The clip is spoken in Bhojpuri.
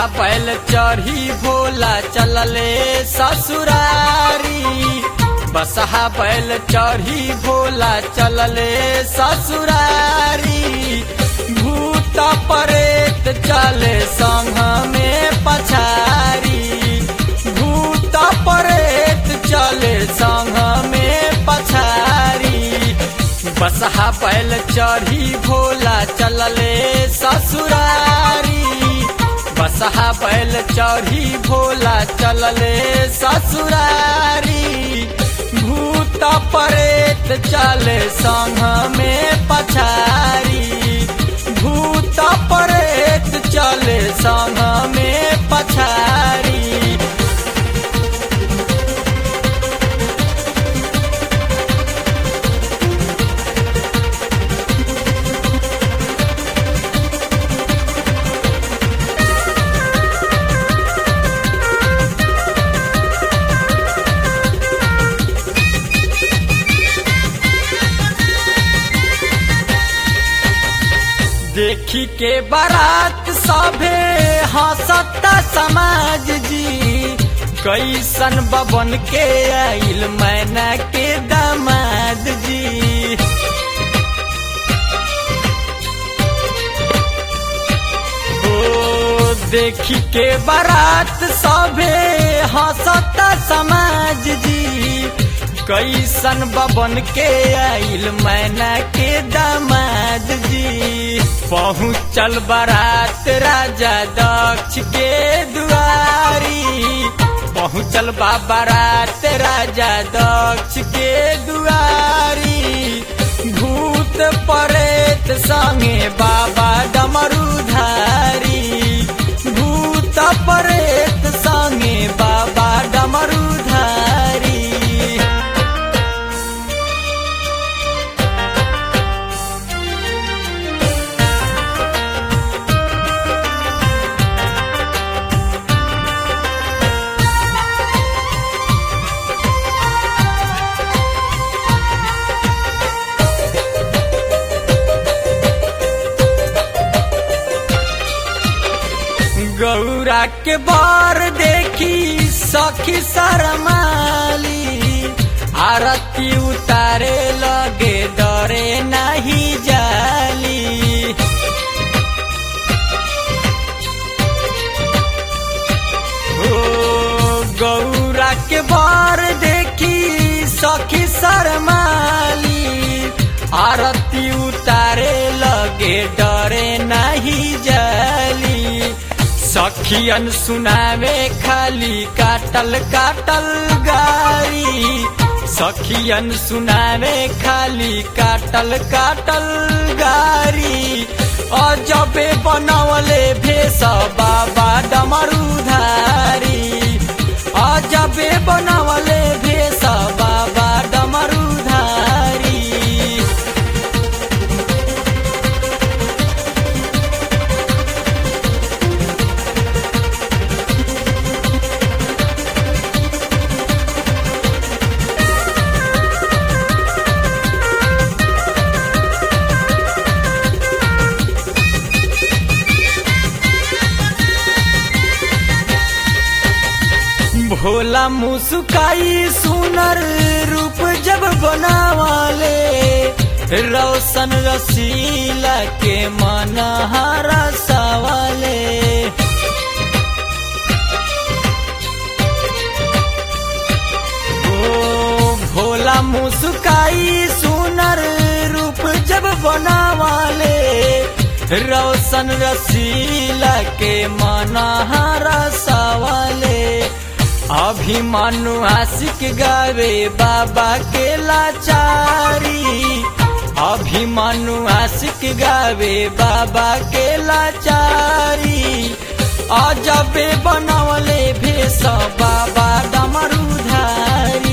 बसहा बैल चढ़ी भोला चलले ससुरारी बसहा बैल चढ़ी भोला चलले ससुरारी भूत परेत चले संघ में पछारी भूत परेत चले संघ में पछारी बसहा बैल चढ़ी भोला चलले ससुरारी बसहा बैल चढ़ी भोला चलले ससुरारी भूत परेत चले संघ में पछारी भूत परेत चले संघ में पछारी देखी के बारात सभे हंसता समाज जी कैसन बबन के आइल मैना के दामाद जी ओ देखी के बारात सभे हंसता समाज जी कैसन बबन के आइल मैना के दामाद जी पहुँचल बारात राजा दक्ष के दुआरी पहुँचल बा बारात राजा दक्ष के दुआरी भूत परेत संगे बाबा डमरूधारी भूत परेत संगे बाबा डमरूधारी गौरा के बार देखी सखी शरमाली आरती उतारे लगे डरे नहीं जाली ओ गौरा के बार देखी सखी शरमाली आरती उतारे लगे डरे नहीं जाली सखियन सुनावे खाली काटल काटल गारी सखियन सुनावे खाली काटल काटल गारी अजबे बनवले भेष बाबा डमरूधारी अजबे बनवले भेष बाबा डमरूधारी भोला मुस्काई सुनर रूप जब बनावाले रोशन रसीला के मन हरा सवाले ओ भोला मुस्काई सुनर रूप जब बनावाले रोशन रसीला के मन हरा सवाले अभिमानु आशिक गावे बाबा के लाचारी अभिमानु आशिक गावे बाबा के लाचारी अजबे बनवले भेष बाबा डमरूधारी